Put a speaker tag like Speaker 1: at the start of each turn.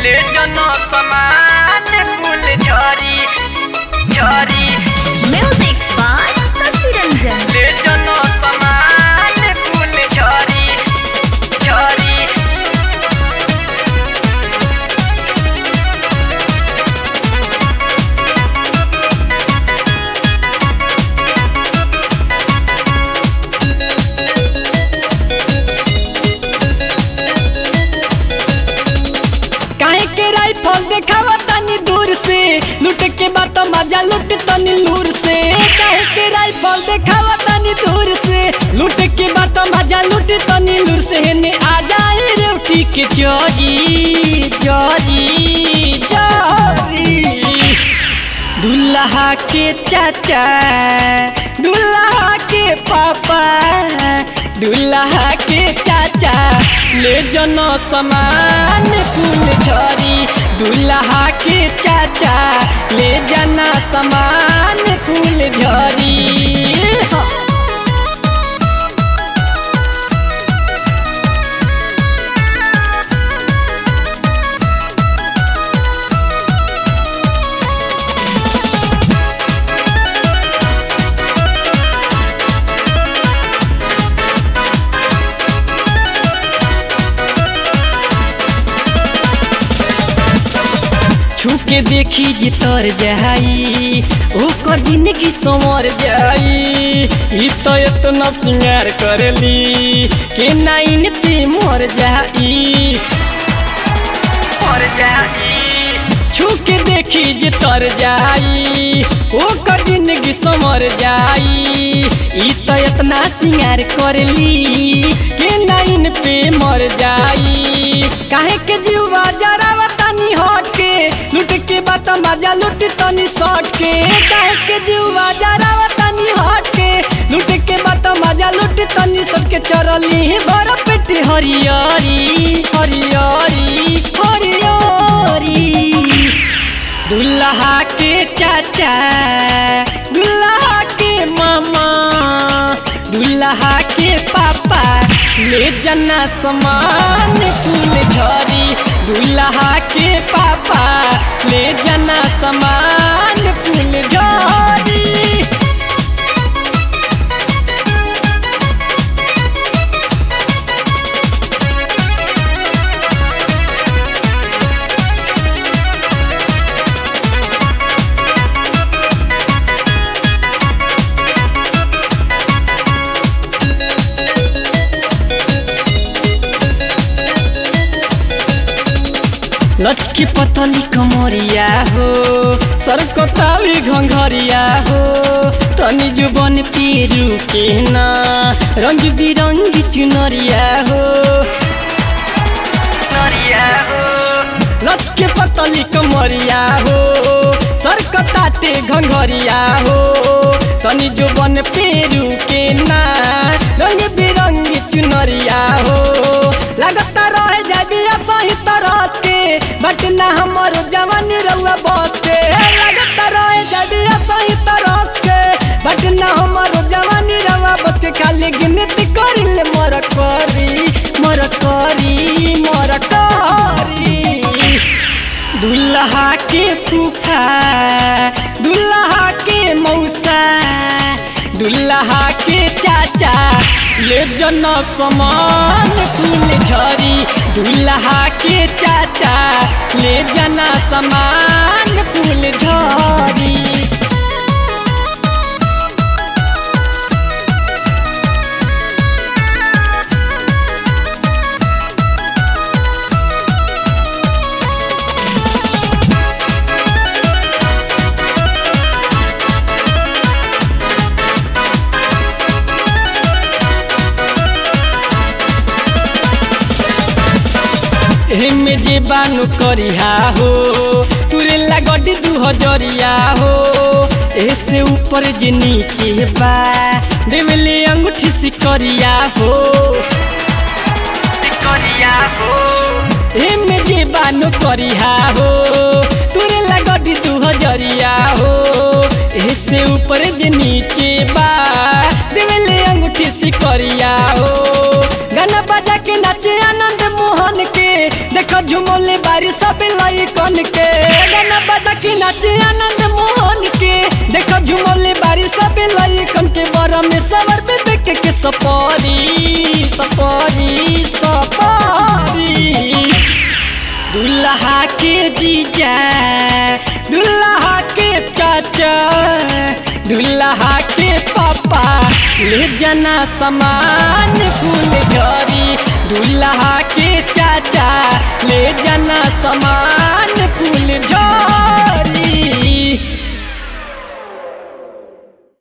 Speaker 1: ले जनो समान फूल झरी झरी
Speaker 2: Music by Sasi Ranjan.
Speaker 1: ले जनो समान फूल झरी झरी
Speaker 3: काहे के राइफल देखावा तनी दूर से लूट के बात मजा लूट तनी लूर से काहे के राइफल देखावा तनी दूर से लूट के बात मजा लूट तनी लूर से हेने आ जाए रोटी के चोरी चोरी चोरी दुल्हा के चाचा दुल्हा के पापा दुल्हा के चाचा ले जनो समान फूल झरी दुल्हा के चाचा ले जना समान फूल झरी छुके देखी जी तर जाई ओकर जिंदगी संवर जाई ई तो इतना सिंगार करली के नाइन ते मर जाई
Speaker 1: और जाई
Speaker 3: छुके देखी जे तर जाई ओकर जिंदगी संवर जाई ई तो इतना सिंगार करली के नाइन पे मर जाई काहे के जीवा जरावा तनी हट के लूट के बात मजा लूट तनी सट के काहे के जीवा जरावा तनी हट के लूट के बात मजा लूट तनी सट के चरली बड़ पेट हरियारी हरियारी हरियारी दुल्हा के चाचा दुल्हा के मामा दुल्हा के पापा ले जना समान फूल झरी दुल्हा के पापा ले जना समान फूल झरी लचकी पतली कमरिया हो सरकताली घंघरिया हो तनी जुबन पेरू के ना रंग बिरंगी चुनरिया हो
Speaker 1: नरिया हो
Speaker 3: लचके पतली कमरिया हो सरकताते घंघरिया हो तनी जुबन पेरू के ना रंग बिरंगी चुनरिया हो लगता रह जाबी सही तरह के बट ना हमर जवानी रउआ बस के लगता रह जाबी सही तरह के बट ना हमर जवानी रउआ बस के खाली गिनती करिले मर करी मर करी मर करी दुल्हा के फूफा दुल्हा के मौसा दुल्हा के चाचा ले जना समान फूल झरी दुल्हा के चाचा ले जना समान फूल झरी एमे जे बानु करिहा हो तुरे लागडी दू हजरिया हो ऐसे ऊपर जे नीचे बा देवले अंगूठी सिकरिया हो
Speaker 1: करिया हो
Speaker 3: एमे जे बानु करिहा हो तुरे लागडी दू हजरिया हो ऐसे ऊपर जे नीचे बा देवले अंगूठी सिकरिया हो गाना बजा के नाचे आनंद मोहन के देख देखो झुमोले बारी सब लाई कन के गाना बजा के नाचे आनंद मोहन के देखो झुमोले बारी सब लाई कन के बरा में सवर पे देख के सपारी सपारी सपारी दुल्हा के जीजा दुल्हा के चाचा दुल्हा के पापा ले जाना सामान फूल झरी